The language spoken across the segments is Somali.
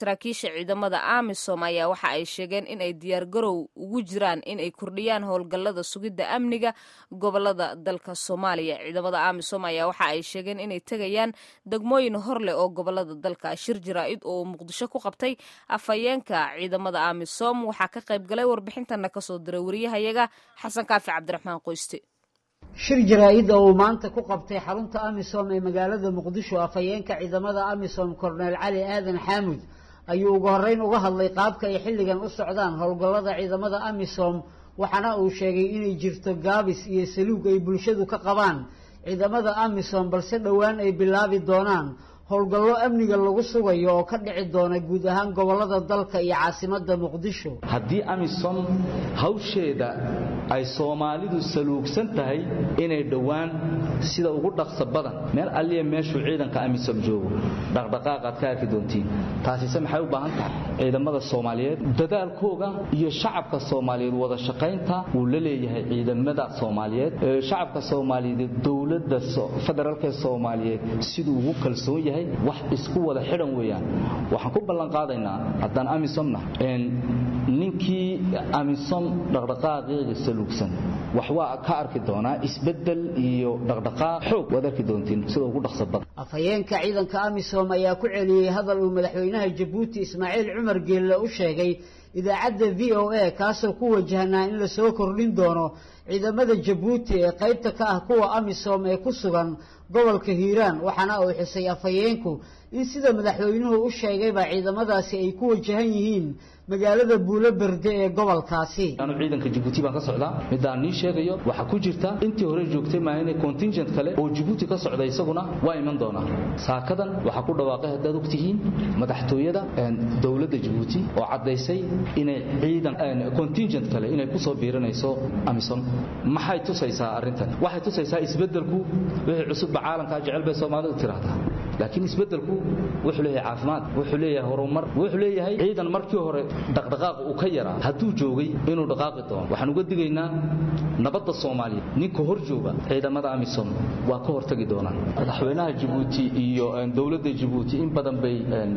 saraakiisha ciidamada amisom ayaa waxa ay sheegeen in ay diyaargarow ugu jiraan in ay kordhiyaan howlgallada sugidda amniga gobolada dalka soomaaliya ciidamada amisom ayaa waxa ay sheegeen inay tegayaan degmooyin hor leh oo gobolada dalka shir jaraa-id oo muqdisho ku qabtay afhayeenka ciidamada amisom waxaa ka qayb galay warbixintana kasoo diray wariyahayaga xasan kaafi cabdiraxmaan qoyste shir jaraa-id oo uu maanta ku qabtay xarunta amisom ee magaalada muqdisho afhayeenka ciidamada amisom korneel cali aadan xaamud ayuu ugu horreyn uga hadlay qaabka ay xilligan u socdaan howlgallada ciidamada amisom waxaana uu sheegay inay jirto gaabis iyo saluug ay bulshadu ka qabaan ciidamada amisom balse dhowaan ay bilaabi doonaan howlgallo amniga lagu sugayo oo ka dhici doona guud ahaan gobolada dalka iyo caasimadda muqdisho haddii amisom hawsheeda ay soomaalidu saluugsan tahay inay dhowaan sida ugu dhaqso badan meel alliya meeshuu ciidanka amisom joogo dhaqdhaqaaqaad ka arki doontiin taasise maxay u baahan tahay ciidamada soomaaliyeed dadaalkooga iyo shacabka soomaaliyeed wada shaqaynta uu la leeyahay ciidamada soomaaliyeed shacabka soomaaliyeed dowladda federaalk soomaaliyeed siduu ugu kalsoon yahay wax isku wada xidhan weeyaan waxaan ku ballan qaadaynaa haddaan amisomna ninkii amisom dhaqdhaqaaqeeda saluugsan wax waa ka arki doonaa isbeddel iyo dhaqdhaqaaq xoog waad arki doontiin sida ugu dhaqso badan afhayeenka ciidanka amisom ayaa ku celiyey hadal uu madaxweynaha jabuuti ismaaciil cumar geelle u sheegay idaacadda v o a kaasoo ku wajahnaa in lasoo kordhin doono ciidamada jabuuti ee qaybta ka ah kuwa amisom ee ku sugan gobolka hiiraan waxaana uu xusay afhayeenku in sida madaxweynuhu u sheegayba ciidamadaasi ay ku wajahan yihiin magaalada buulo berde ee gobolkaasi anu ciidanka jabuuti baan ka socdaa midaan nii sheegayo waxaa ku jirta intii hore joogtay maa inay contingent kale oo jabuuti ka socda isaguna waa iman doonaa saakadan waxaa ku dhawaaqay haddaad ogtihiin madaxtooyada dowladda jabuuti oo caddaysay inay ciidan contingent kale inay ku soo biiranayso amisom maxay tusaysaa arrintan waxay tusaysaa isbeddelku wixii cusubba caalamkaa jecel bay soomaalidu tiraahdaa laakiin isbeddelku wuxuu leeyahay caafimaad wuxuu leeyahay horumar wuxuu leeyahay ciidan markii hore dhaqdhaqaaq uu ka yaraa hadduu joogay inuu dhaqaaqi doono waxaan uga digaynaa nabadda soomaaliya ninka hor jooga ciidamada amisom waa ka hortagi doonaan madaxweynaha jabuuti iyo dowladda jabuuti in badan bay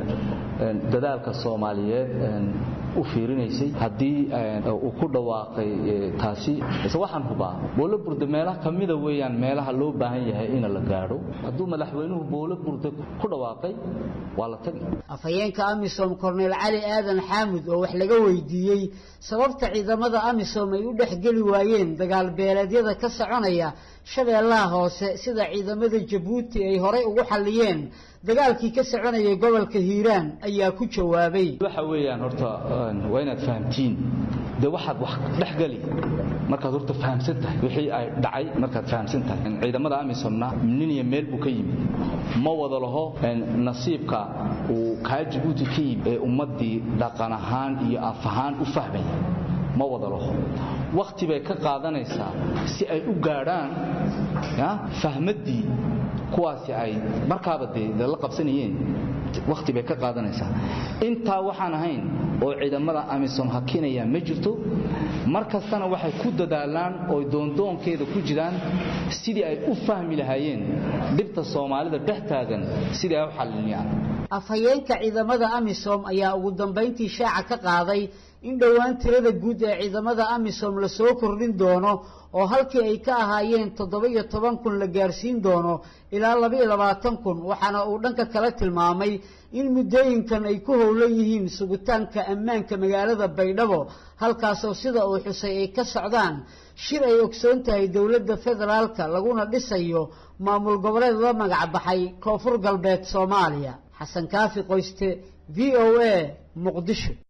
dadaalka soomaaliyeed u fiirinaysay haddii uu ku dhawaaqay taasi ise waxaan hubaa boolo burda meelaha ka mida weeyaan meelaha loo baahan yahay in la gaadho hadduu madaxweynuhu boolo burda ku dhawaaqay waa la tagi afhayeenka amisom korneel cali aadan xaamud oo wax laga weydiiyey sababta ciidamada amisom ay u dhexgeli waayeen dagaal beeleedyada ka soconaya shabeellaha hoose sida ciidamada jabuuti ay horay ugu xalliyeen dagaalkii ka soconayay gobolka hiiraan ayaa ku jawaabay waxa weeyaan horta waa inaad fahamtiin dee waxaad wax dhexgeli markaad horta fahamsan tahay wixii ay dhacay markaad fahamsan tahay ciidamada amisomna nin iyo meel buu ka yimid ma wada laho nasiibka uu kaa jabuuti ka yimid ee ummaddii dhaqan ahaan iyo af ahaan u fahmaya ma wada laho wakhti bay ka qaadanaysaa si ay u gaadhaan fahmaddii kuwaasi ay markaaba dee la qabsanayeen wakhti bay ka qaadanaysaa intaa waxaan ahayn oo ciidamada amisom hakinaya ma jirto mar kastana waxay ku dadaalaan oo doondoonkeeda ku jiraan sidii ay u fahmi lahaayeen dhibta soomaalida dhex taagan sidii ay u xallinayaan afhayeenka ciidamada amisom ayaa ugu dambayntii shaaca ka qaaday in dhowaan tirada guud ee ciidamada amisom lasoo kordhin doono oo halkii ay ka ahaayeen toddoba-iyo toban kun la gaarsiin doono ilaa laba-iyo labaatan kun waxaana uu dhanka kale tilmaamay in muddooyinkan ay ku howlan yihiin sugitaanka ammaanka magaalada baydhabo halkaasoo sida uu xusay ay ka socdaan shir ay ogsoon tahay dowladda federaalka laguna dhisayo maamul goboleed la magac baxay koonfur galbeed soomaaliya xasan kaafi qoyste v o a muqdisho